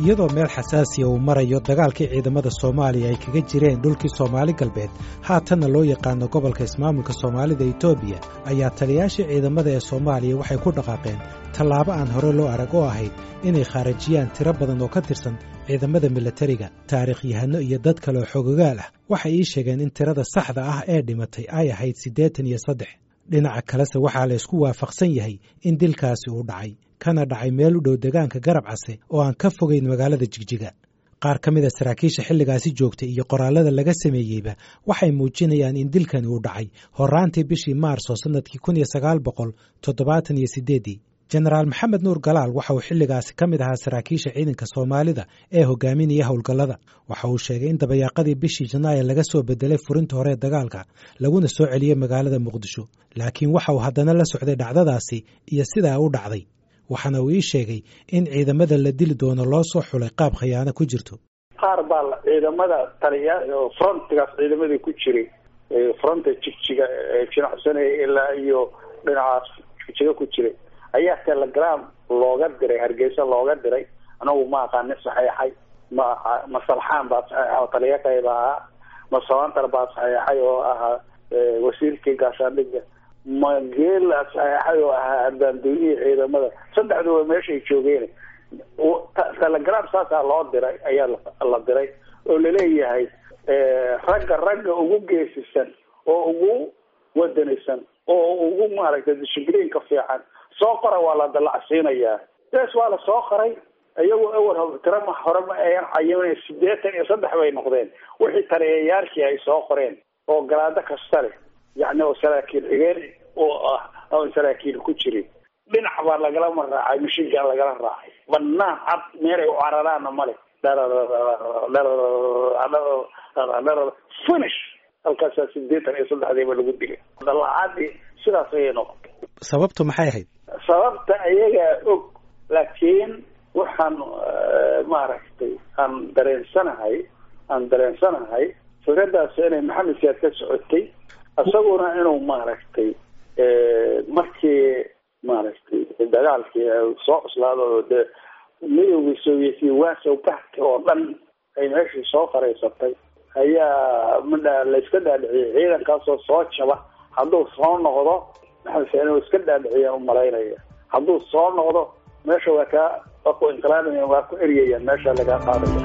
iyadoo meel xasaasiya uu marayo dagaalkii ciidamada soomaaliya ay kaga jireen dhulkii soomaali galbeed haatanna loo yaqaano gobolka ismaamulka soomaalida etoobiya ayaa taliyaashii ciidamada ee soomaaliya waxay ku dhaqaaqeen tallaabo aan hore loo arag oo ahayd inay khaarajiyaan tiro badan oo ka tirsan ciidamada milatariga taariikhyahano iyo dad kale oo xogogaal ah waxay ii sheegeen in tirada saxda ah ee dhimatay ay ahayd siddeetan iyo saddex dhinaca kalese waxaa la ysku waafaqsan yahay in dilkaasi uu dhacay kana dhacay meel u dhow degaanka garab case oo aan ka fogayn magaalada jigjiga qaar ka mida saraakiisha xilligaasi joogtay iyo qoraallada laga sameeyeyba waxay muujinayaan in dilkani uu dhacay horraantii bishii maarso sannadkii kun iyo sagaal boqol toddobaatan iyo siddeeddii jenaraal maxamed nuur galaal waxa uu xilligaasi ka mid ahaa saraakiisha ciidanka soomaalida ee hogaaminaya howlgallada waxa uu sheegay in dabayaaqadii bishii janaayo laga soo bedelay furinta hore ee dagaalka laguna soo celiyey magaalada muqdisho laakiin waxa uu haddana la socday dhacdadaasi iyo sidaa u dhacday waxaana uu ii sheegay in ciidamada la dili doono loo soo xulay qaab khiyaano ku jirto qaar baa ciidamada taliya frontigaas ciidamadii ku jiray fronta jigjiga jinacsanaya ilaa iyo dhinacaas jigjiga ku jiray ayaa telegram looga diray hargeysa looga diray anagu ma aqaani saxeexay ma ma salxaan baa saxeexa oo taliya qayb ahaa ma sabantar baa saxeexay oo ahaa wasiirkii gaashaandhiga ma geela saxeexay oo ahaa abaandoonihii ciidamada saddexduba meeshay joogeen telegram saasaa loo diray ayaa la diray oo laleeyahay ragga ragga ugu geesisan oo ugu wadanaysan oo ugu maaragtay dishibliinka fiican soo qora waa la dalacsiinayaa bes waa la soo qoray iyagoo awal tirama hore ma ayan cayimin sideetan iyo saddex bay noqdeen wixii taliyayaashii ay soo qoreen oo garaado kasta leh yacni oo saraakiil xigeen oo ah oon saraakiil ku jirin dhinac baa lagalama raacay mishigaa lagala raacay banaan cad meelay u cararaana male finish halkaasaa sideetan iyo saddexdiiba lagu dilay dalaacadii sidaas ayay noqotay sababtu maxay ahayd sababta ayagaa og laakiin waxaan maaragtay aan dareensanahay aan dareensanahay fikradaas inay maxamed siyaad ka socotay isaguna inuu maaragtay markii maaragtay dagaalkii soo cuslaado oo dee midowgii sovietiya waasow bahka oo dhan ay meeshii soo faraysatay ayaa midha la iska dhaadhiciyay ciidankaasoo soo jaba hadduu soo noqdo maxamed siyaad inuu iska dhaadhiciyaan umalaynaya hadduu soo noqdo meesha waa kaa waa ku inqilaabaya waa ku eryayaan meesha lagaa qaadaya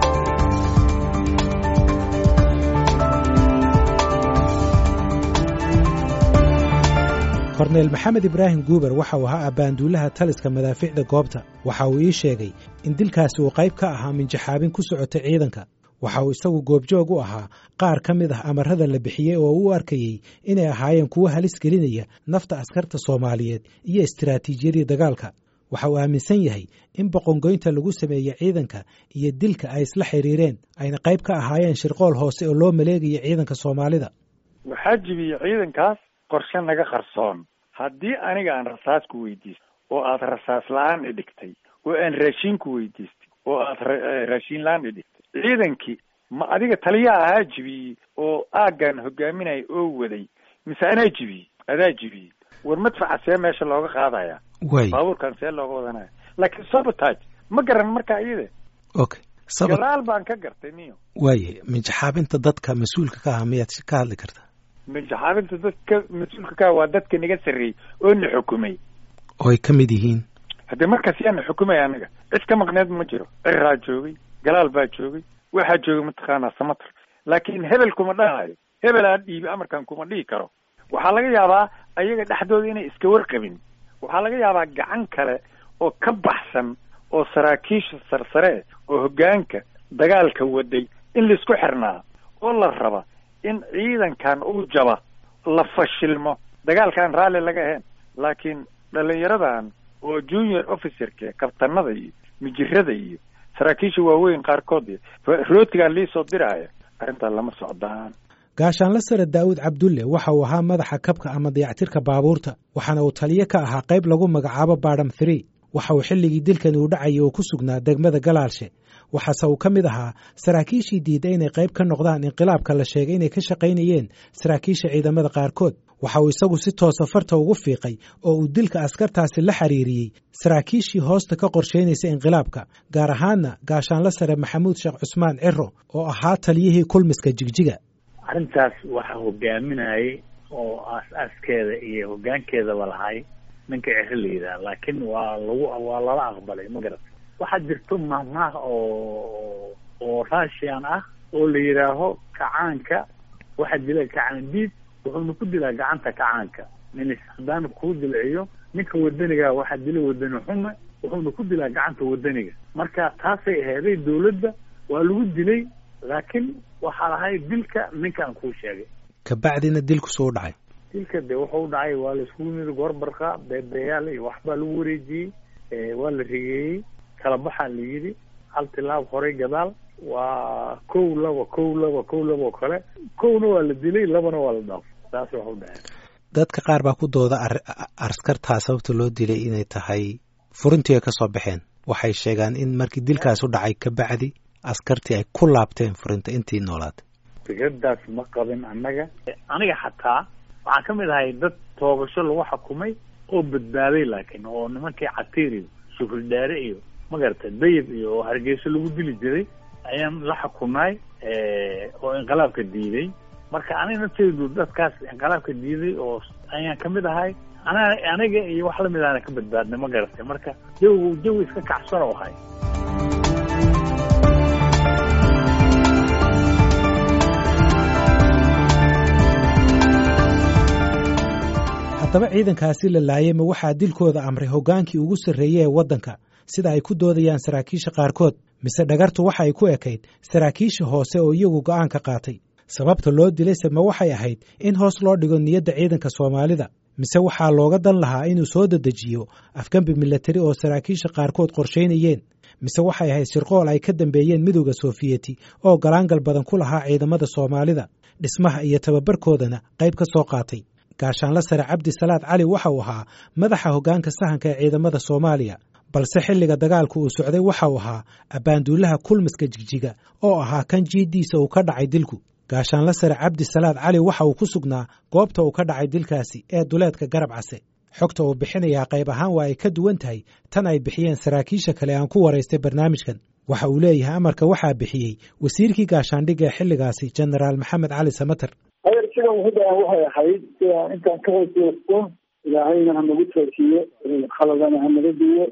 korneyl maxamed ibraahim guuber waxa uu ahaa abbaanduulaha taliska madaafiicda goobta waxa uu ii sheegay in dilkaasi uu qayb ka ahaa minjaxaabin ku socotay ciidanka waxa uu isagu goobjoog u ahaa qaar ka mid ah amarada la bixiyey oo u arkayey inay ahaayeen kuwo halis gelinaya nafta askarta soomaaliyeed iyo istiraatiijiyadii dagaalka waxa uu aaminsan yahay in boqongoynta lagu sameeyey ciidanka iyo dilka ay isla xiriireen ayna qayb ka ahaayeen shirqool hoose oo loo maleegaya ciidanka soomaalida waxaa jibiyey ciidankaas qorshe naga qarsoon haddii aniga aan rasaas ku weydiistay oo aad rasaas la-aan idhigtay oo aan raashiin ku weydiistay oo aad raashiin la-aan idhigtay ciidankii ma adiga taliya ahaa jibiyey oo aaggan hogaaminaya oo waday mise anaa jibiyey adaa jibiyey war madfaca see meesha looga qaadaya way baabuurkan see looga wadanaya laakiin sabotage ma garan marka iyada okay sabab gadaal baan ka gartay niyo waaye minjaxaabinta dadka mas-uulka ka aha miyaad ka hadli kartaa minjaxaabinta dadka mas-uulka ka waa dadka naga sarreeyey oo na xukumay oo ay ka mid yihiin haddee markaas yaa na xukumaya anaga cid ka maqneed ma jiro ciraa joogay galaal baa joogay waxaa joogay mataqaanaa samatar laakiin hebel kuma dhahayo hebel aan dhiibi amarkan kuma dhihi karo waxaa laga yaabaa ayaga dhexdooda inay iska warqabin waxaa laga yaabaa gacan kale oo ka baxsan oo saraakiisha sarsare oo hoggaanka dagaalka waday in laisku xirnaa oo la raba in ciidankan uu jaba la fashilmo dagaalkaan raalli laga ahayn laakiin dhalinyaradan oo junior officerka kabtanada iyo mijirada iyo saraakiisha waaweyn qaarkood rootigaan liisoo diraaya arrintaa lama socdaan gaashaanla sare daa'uud cabdulle waxa uu ahaa madaxa kabka ama dayactirka baabuurta waxaana uu taliyo ka ahaa qayb lagu magacaabo baadham three waxa uu xilligii dilkani uu dhacayay oo ku sugnaa degmada galaalshe waxaase uu ka mid ahaa saraakiishii diiday inay qayb ka noqdaan inqilaabka la sheegay inay ka shaqaynayeen saraakiisha ciidamada qaarkood waxa uu isagu si toosa farta ugu fiiqay oo uu dilka askartaasi la xiriiriyey saraakiishii hoosta ka qorshaynaysa inqilaabka gaar ahaanna gaashaanla sare maxamuud sheekh cusmaan ciro oo ahaa taliyihii kulmiska jigjiga arrintaas waxaa hogaaminayay oo aas-aaskeeda iyo hoggaankeedaba lahay ninka ciro la yidhaha laakiin waa lagu waa lala aqbalay ma garat waxaa jirto mahmaah oo oo russian ah oo la yidhaaho kacaanka waxaa dila kacaan diid wuxuuna ku dilaa gacanta kacaanka nin haddaana kuu dilciyo ninka wadaniga waxaa dila wadani xume wuxuuna ku dilaa gacanta wadaniga marka taasay aheeday dawladda waa lagu dilay laakiin waxaa lahay dilka ninkaan kuu sheegay kabacdina dilku suu dhacay dilka de wuxuu dhacay waa la iskugu yimid goorbarqa beebeeyaal iyo waxbaa lagu wareejiyey waa la rigeeyey kala baxaa la yidhi hal tilaab horay gadaal waa kow laba kow laba kow laba oo kale kowna waa la dilay labana waa la dhaafay saas waxu dhacay dadka qaar baa ku dooda askartaa sababta loo dilay inay tahay furintii ay ka soo baxeen waxay sheegaan in markii dilkaas u dhacay kabacdi askartii ay ku laabteen furinta intii noolaatay fikradaas ma qabin annaga aniga xataa waxaan ka mid ahay dad toogasho lagu xukumay oo badbaaday laakiin oo nimankii catiir iyo sufurdhaare iyo magarata dayib iyo oo hargeyso lagu dili jiray ayaan la xukumnay oo inqilaabka diiday marka aniga nafteydu dadkaas inqilaabka diiday oo ayaan kamid ahay ana aniga iyo wax lamid ahna ka badbaadnay ma garatay marka jawigu jawi iska kacsan oo ahay haddaba ciidankaasi la laayay ma waxaa dilkooda amray hoggaankii ugu sarreeyey ee waddanka sida ay ku doodayaan saraakiisha qaarkood mise dhagartu waxa ay ku ekayd saraakiisha hoose oo iyagu go'aan ka qaatay sababta loo dilayse ma waxay ahayd in hoos loo dhigo niyadda ciidanka soomaalida mise waxaa looga dan lahaa inuu soo dedejiyo afgembi milatari oo saraakiisha qaarkood qorshaynayeen mise waxay ahayd shirqool ay ka dambeeyeen midowda soofiyeti oo galaangal badan ku lahaa ciidamada soomaalida dhismaha iyo tababarkoodana qayb ka soo qaatay gaashaanla sare cabdi salaad cali waxa uu ahaa madaxa hoggaanka sahanka ee ciidamada soomaaliya balse xilliga dagaalku uu socday waxa uu ahaa abbaanduulaha kulmiska jigjiga oo ahaa kan jiiddiisa uu ka dhacay dilku gaashaanla sare cabdi salaad cali waxa uu ku sugnaa goobta uu ka dhacay dilkaasi ee duleedka garab case xogta uu bixinayaa qayb ahaan waa ay ka duwan tahay tan ay bixiyeen saraakiisha kale aan ku waraystay barnaamijkan waxa uu leeyahay amarka waxaa bixiyey wasiirkii gaashaandhigga ee xilligaasi jenaraal maxamed cali samater adeer sidan hudaan waxay ahayd sida intaan ka hooseysto ilaahayna hanagu toosiyo khaladana hanaga diyo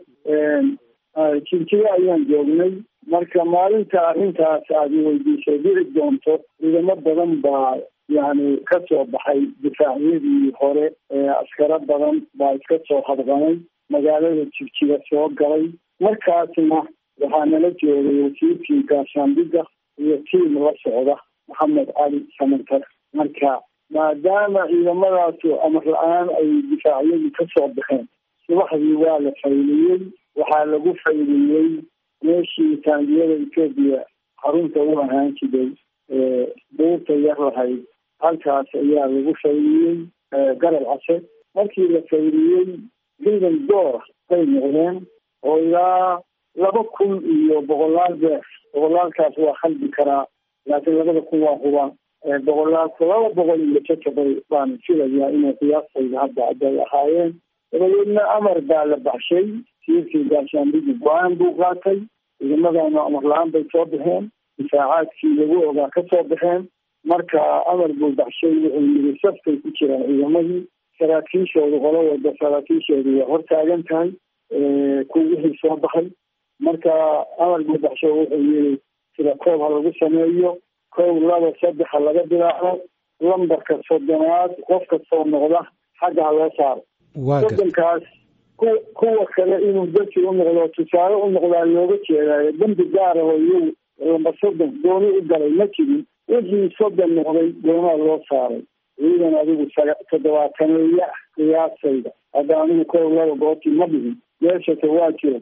jigjiga ayaan joognay marka maalinta arrintaas aad weydiisay dhici doonto ciidamo badan baa yani ka soo baxay difaacyadii hore askaro badan baa iska soo hadqanay magaalada jigjiga soo galay markaasna waxaa nala joogay wasiirkii gaashaandhiga iyo tiim la socda maxamed cali samantar marka maadaama ciidamadaasu amar la-aan ay difaacyadii ka soo baxeen subaxdii waa la fayliyey waxaa lagu fayliyey meeshii taangiyada etoobiya xarunta u ahaan jiray buurta yar lahayd halkaas ayaa lagu fayliyey garab case markii la fayliyey ciidan door bay noqdeen oo ilaa laba kun iyo boqolaal beer boqolaalkaas waa khaldi karaa laakiin labada kun waa huba boqolaalka laba boqol iyo jajabay baan filayaa inay qiyaastayda hadda aday ahaayeen dabadeedna amar baa la baxshay siirkii gaashaandhigi go-aan buu qaatay ciidamadana amar la-aan bay soo baxeen difaacaadkii lagu ogaa ka soo baxeen marka amar buu baxshay wuxuu yiri saftay ku jiraan ciidamadii saraakiishoodu qolo walba saraakiishoodu waa hortaagan tahay ku wixii soo baxay marka amar buu baxshay wuxuu yiri sida koob ha lagu sameeyo kow laba saddex ha laga bilaabo lambarka soddonaad qof kastoo noqda xagga ha loo saaro soddonkaas ku kuwa kale inuu dadki u noqdo tusaale u noqdaa looga jeedaayo dembi gaara oo iyagu lambar soddon gooni u galay ma jirin wixii soddon noqday goonaa loo saaray ciidan adigu toddobaataneeya qiyaasayda hadda anigu kow laba goobtii ma dhihin meeshase waa jiro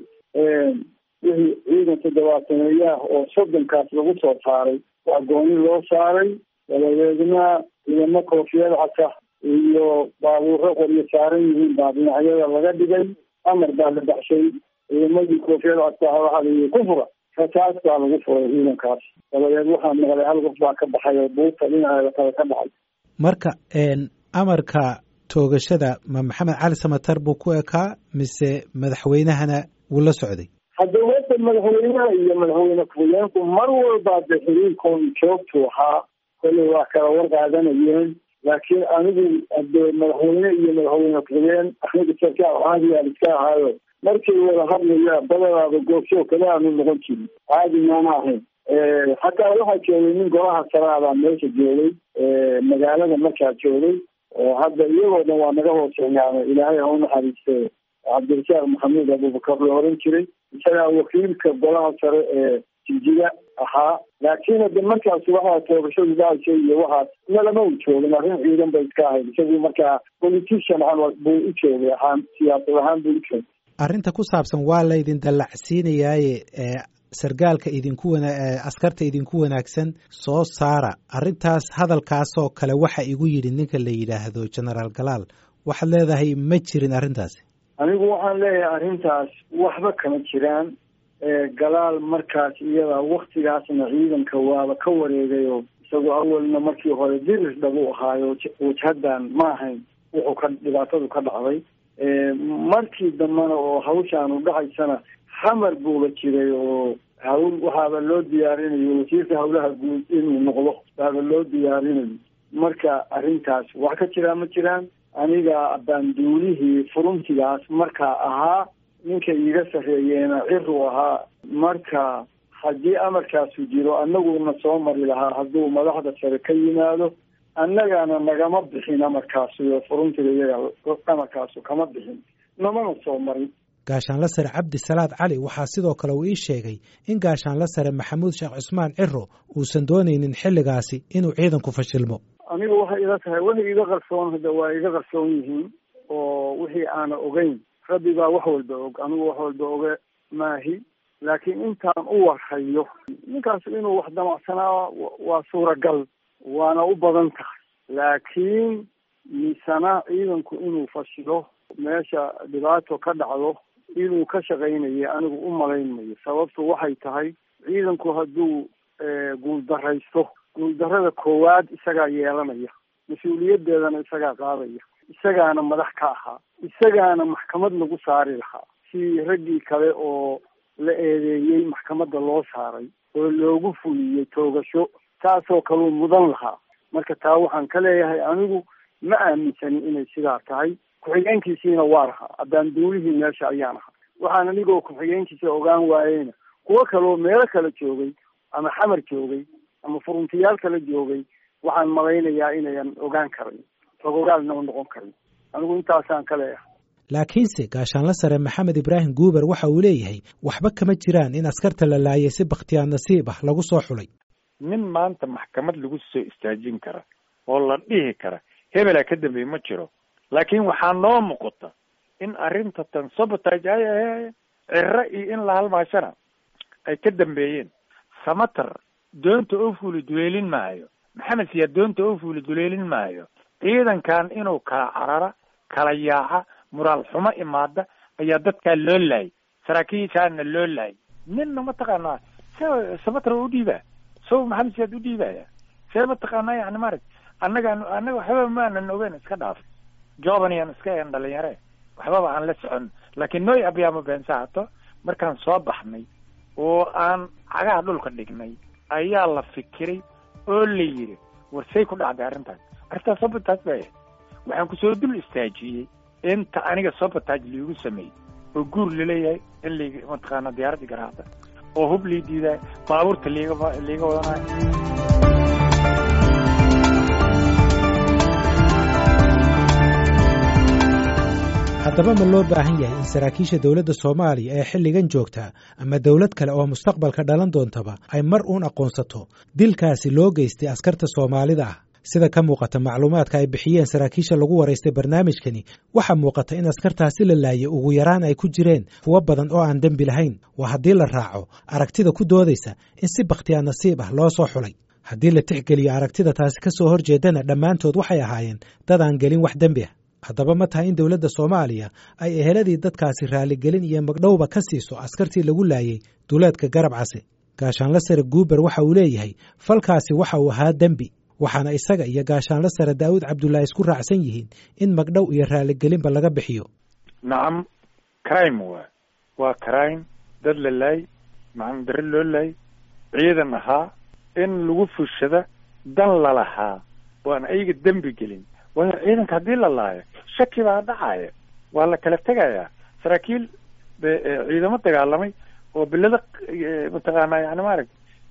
wixii ciidan toddobaataneeyaah oo soddonkaas lagu soo saaray waa gooni loo saaray dabadeedna ciidamo koofiyad casa iyo baabuuro qoryo saaran yihiin baa dhinacyada laga dhigay amar baa la baxshay ciidamadii koofiyada adkaa waxaa layihi ku fura rasaas baa lagu furay ciidankaas dabadeed waxaa maqlay hal qof baa ka baxay oo buurta dhinaceeda kale ka baxay marka amarka toogashada ma maxamed cali samatar buu ku ekaa mise madaxweynahana wuu la socday hadda wata madaxweynaha iyo madaxweyne ku-xigeenku mar walba de xiriirkoon joogtu ahaa kolley waa kala war qaadanayeen laakiin anigu hade madaxweyne iyo madaxweyne ku-xigeen aniga sarkaal caadigaan iska ahaayo markay wada hadlaya badanaaba goobsoo kale aanu noqon jirin caadi maana ahayn xataa waxaa joogay nin golaha saraabaa meesha joogay magaalada markaa joogay oo hadda iyagoo dhan waa naga hooseeyaano ilaahay ha u naxariiste cabdirasaaq maxamuud abubakar la oran jiray isagaa wakiilka golaha sare ee jijiga ahaa laakiin hade markaas waxaa toogashadu dhacaysa iyo waxaas nalama u joogin arrin ciidan bay iska ahayd isagu markaa politician camal buu u joogay ahaan siyaasad ahaan buu u joogay arrinta ku saabsan waa laydin dallacsiinayaaye sargaalka idinku wana askarta idinku wanaagsan soo saara arrintaas hadalkaasoo kale waxa igu yidhi ninka la yidhaahdo genaraal galaal waxaad leedahay ma jirin arrintaasi anigu waxaan leeyahay arrintaas waxba kama jiraan galaal markaas iyada waktigaasna ciidanka waaba ka wareegayo isagu awalna markii hore dirir dhabu ahaayo wajhadan ma ahayn wuxuu ka dhibaatadu ka dhacday markii dambena oo hawshaanu dhacaysana xamar buuba jiray oo hawl waxaaba loo diyaarinayo wasiirka hawlaha guud inuu noqdo baaba loo diyaarinayo marka arrintaas wax ka jiraa ma jiraan aniga baanduulihii furuntigaas markaa ahaa ninka iiga sarreeyeena ciru ahaa marka haddii amarkaasu jiro annaguna soo mari lahaa hadduu madaxda sare ka yimaado annagana nagama bixin amarkaasu iyo furuntiga iyaga amarkaasu kama bixin namana soo marin gaashaanla sare cabdi salaad cali waxaa sidoo kale uu ii sheegay in gaashaanla sare maxamuud sheekh cusmaan ciro uusan doonaynin xilligaasi inuu ciidanku fashilmo aniga waxay ila tahay waxay iga qarsoon hadda waa iga qarsoon yihiin oo wixii aana ogeyn rabbi baa wax walba og anigu wax walba oge maahi laakiin intaan u warhayo ninkaas inuu wax damacsanaa waa suuragal waana u badan tahay laakiin misana ciidanku inuu fashilo meesha dhibaato ka dhacdo inuu ka shaqaynayo anigu u malaynmayo sababtu waxay tahay ciidanku hadduu guuldaraysto guuldarada koowaad isagaa yeelanaya mas-uuliyadeedana isagaa qaadaya isagaana madax ka ahaa isagaana maxkamad lagu saari lahaa si raggii kale oo la eedeeyey maxkamadda loo saaray oo loogu fuliyey toogasho taasoo kaleu mudan lahaa marka taa waxaan ka leeyahay anigu ma aaminsanin inay sidaa tahay ku-xigeenkiisiina waa lahaa haddaan duulihii meesha ayaan ahaa waxaan anigoo ku-xigeenkiisa ogaan waayeyna kuwo kaleo meelo kale joogay ama xamar joogay ama furuntiyaal kala joogay waxaan malaynayaa inayan ogaan karin rogogaalna u noqon karin anigu intaasaan ka leeyahay laakiinse gaashaanla sare maxamed ibraahim guuber waxa uu leeyahay waxba kama jiraan in askarta la laayay si bakhtiyaar nasiib ah lagu soo xulay nin maanta maxkamad lagu soo istaajin kara oo la dhihi kara hebelaa ka dambeeye ma jiro laakiin waxaa noo muuqata in arrinta tan sabotage ay ahe ciro iyo in la halmaashana ay ka dambeeyeen samater doonta oo fuuli duleelin maayo maxamed siyaa doonta oo fuuli duleelin maayo ciidankan inuu kala carara kala yaaca muraal xumo imaada ayaa dadkaa loo laayay saraakiishaana loo laayay ninna mataqaanaa se samater u dhiibaa so maxamed siyaad u dhiibaya see mataqaanaa yani maarag annagaan annaga waxbaba maanan ogeyn iska dhaaf jobaniyan iska een dhalinyare waxbaba aan la socon laakiin nooy abyaamo beensahato markaan soo baxnay oo aan cagaha dhulka dhignay ayaa la fikiray oo la yidhi war say ku dhacday arrintaas arrintaas sabotaaj bay ahayd waxaan kusoo dul istaajiyey inta aniga sabotaaj liigu sameeyey oo guur laleeyahay in lig mataqaana diyaaradii garaacda oo hub lii diidaay baabuurta liiga liiga wadanayo haddaba ma loo baahan yahay in saraakiisha dowladda soomaaliya ee xilligan joogtaa ama dowlad kale oo mustaqbalka dhalan doontaba ay mar uun aqoonsato dilkaasi loo geystay askarta soomaalida ah sida ka muuqata macluumaadka ay bixiyeen saraakiisha lagu waraystay barnaamijkani waxaa muuqata in askartaasi la laayay ugu yaraan ay ku jireen kuwo badan oo aan dembi lahayn waa haddii la raaco aragtida ku doodaysa in si bakhtiyaa nasiib ah loo soo xulay haddii la tixgeliyo aragtida taasi ka soo horjeedana dhammaantood waxay ahaayeen dad aan gelin wax dembi ah haddaba ma tahay in dowladda soomaaliya ay eheladii dadkaasi raaligelin iyo magdhowba ka siiso askartii lagu laayay duleedka garab case gaashaanla sare guuber waxa uu leeyahay falkaasi waxa uu ahaa dembi waxaana isaga iyo gaashaanla sare daa'uud cabdullaahi isku raacsan yihiin in magdhow iyo raaligelinba laga bixiyo nacam crime waa waa crime dad la laay macna dare loo laay ciidan ahaa in lagu fushada dan lalahaa oo aan ayaga dembi gelin waayo ciidanka haddii la laayo shaki baa dhacaya waa la kala tegayaa saraakiil ciidamo dagaalamay oo bilada mataqaanaa yani maarag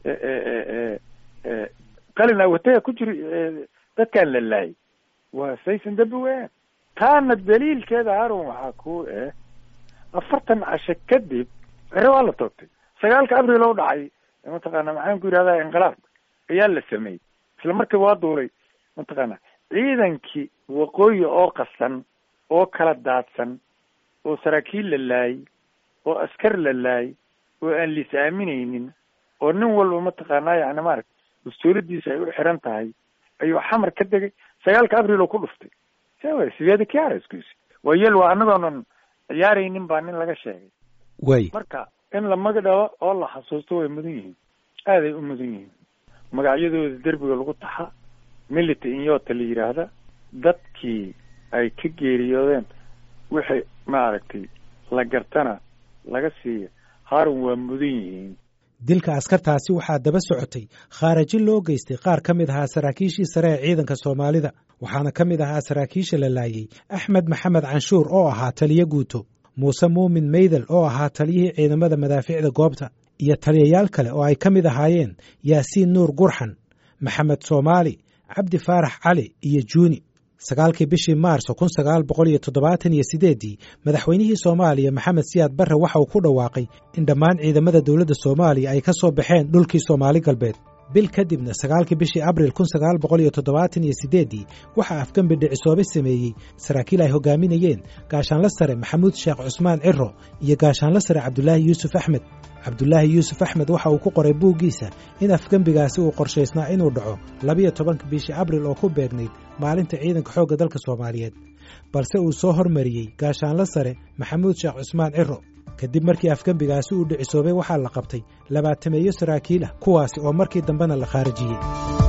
qalin awataya ku jiri dadkaan la laayay waa saysan dembi weyn taana daliilkeeda harun waxaa ku eh afartan cashe kadib cere waa la toogtay sagaalka abril oo dhacay mataqaana maxaan ku yidhahdaa inqilaab ayaa la sameeyey isla markii waa duulay mataqaana ciidankii waqooyi oo qasan oo kala daadsan oo saraakiil la laayay oo askar la laayay oo aan liis aaminaynin oo nin walba mataqaanaa yani maarag mas-uuladiisa ay u xiran tahay ayuu xamar ka degay sagaalka abril oo ku dhuftay sewa sideeda kiarskus waa yel waa anagoonan ciyaaraynin baa nin laga sheegay way marka in la magdhabo oo la xasuusto way mudan yihiin aaday u mudan yihiin magacyadooda derbiga lagu taxa milita inyota la yidhaahda dadkii ay ka geeriyoodeen wixii maaragtay la gartana laga siiya harun waa mudan yihiin dilka askartaasi waxaa daba socotay khaaraji loo geystay qaar ka mid ahaa saraakiishii sare ee ciidanka soomaalida waxaana ka mid ahaa saraakiisha la laayay axmed maxamed canshuur oo ahaa taliyo guuto muuse muumin meydel oo ahaa taliyihii ciidamada madaaficda goobta iyo taliyayaal kale oo ay ka mid ahaayeen yaasiin nuur gurxan maxamed soomaali cabdi faarax cali iyo juuni sagaalkii bishii maarso kun sagaal boqol iyo toddobaatan iyo sideeddii madaxweynihii soomaaliya maxamed siyaad barre waxa uu ku dhawaaqay in dhammaan ciidamada dowladda soomaaliya ay ka soo baxeen dhulkii soomaali galbeed bil kadibna sagaalkii bishii abril kun sagaal boqol iyo toddobaatan iyo sideeddii waxaa afgembi dhicisoobe sameeyey saraakiil ay hogaaminayeen gaashaanla sare maxamuud sheekh cusmaan ciro iyo gaashaanla sare cabdulaahi yuusuf axmed cabdulaahi yuusuf axmed waxa uu ku qoray buuggiisa in afgembigaasi uu qorshaysnaa inuu dhaco labiyo tobanka bishii abril oo ku beegnayd maalinta ciidanka xoogga dalka soomaaliyeed balse uu soo hormariyey gaashaanla sare maxamuud sheekh cusmaan ciro kadib markii afgembigaasi uu dhicisoobay waxaa la qabtay labaatameeyo saraakiil ah kuwaasi oo markii dambena la khaarijiyey